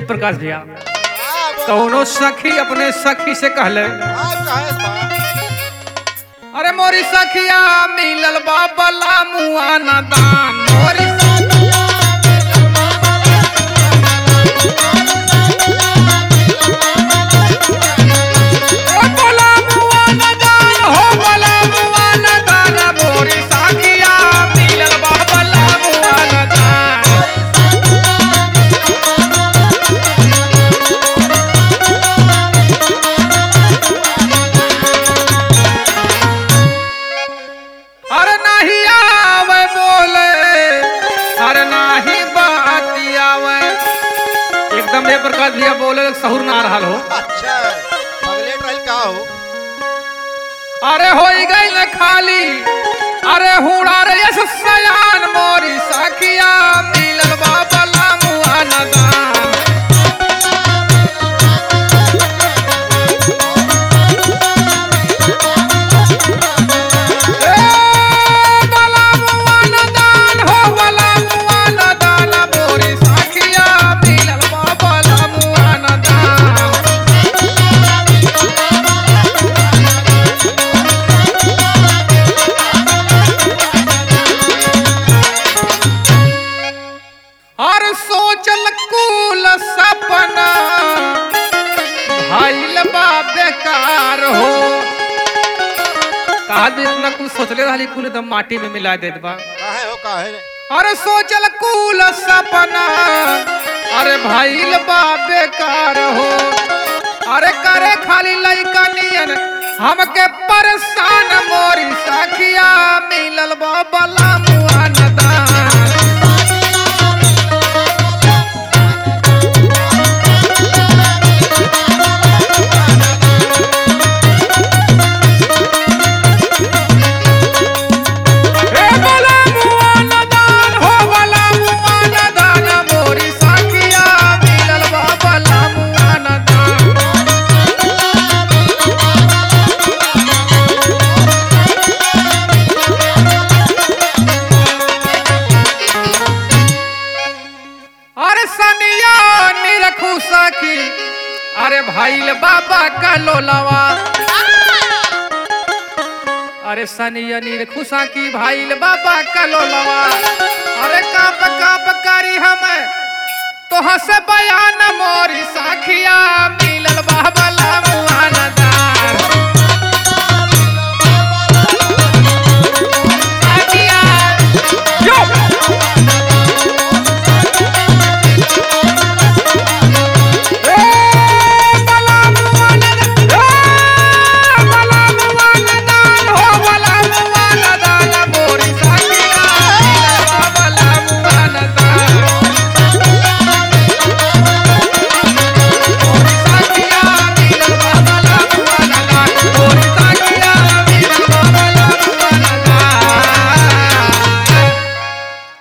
प्रकाश भैया हाँ, बोल। कौनो सखी अपने सखी से कहले हाँ, कहे बा। अरे मोरी सखिया मिलल बाबला मुआ न दान मोरी ओ बोला मुआ न दान, हो बोला मुआ न दान, मोरी सखिया मिलल बाबला मुआ न दान। अरे नाही आवे बोले अरे नाही बाती आवे एकदम ये प्रकाश भैया बोले सहूर ना रहल हो अच्छा पगलेट रहल का हो अरे हो गई न खाली अरे हुड़ा रे यस सयान मोरी सखिया मिलल बाबला मुआ नदान ए, बला मुआ नदान, हो बला मुआ नदान, मोरी सखिया मिलल बाबला मुआ नदान। और सोचल कुल सपना भइल बा बेकार हो कहा भी इतना कुछ सोचले रहली कुल एकदम माटी में मिला देत बा काहे हो काहे रे अरे सोचल कुल सपना अरे भइल बा बेकार हो अरे करे खाली लइका नियन हमके परेशान मोरी सखिया मिलल बा बला मुआ नदान ए बला मुआ नदान हो बला मुआ नदान मोरी सखिया मिलल बा बला मुआ नदान अरे सनिया निरखू सखी अरे भाईल बाबा का लोलावा अरे सनिया निरखू सखी भाईल बाबा का लोलावा अरे काप काप करी हम तो हंस बयान मोरी सखिया मिलल बाबा ला मुआ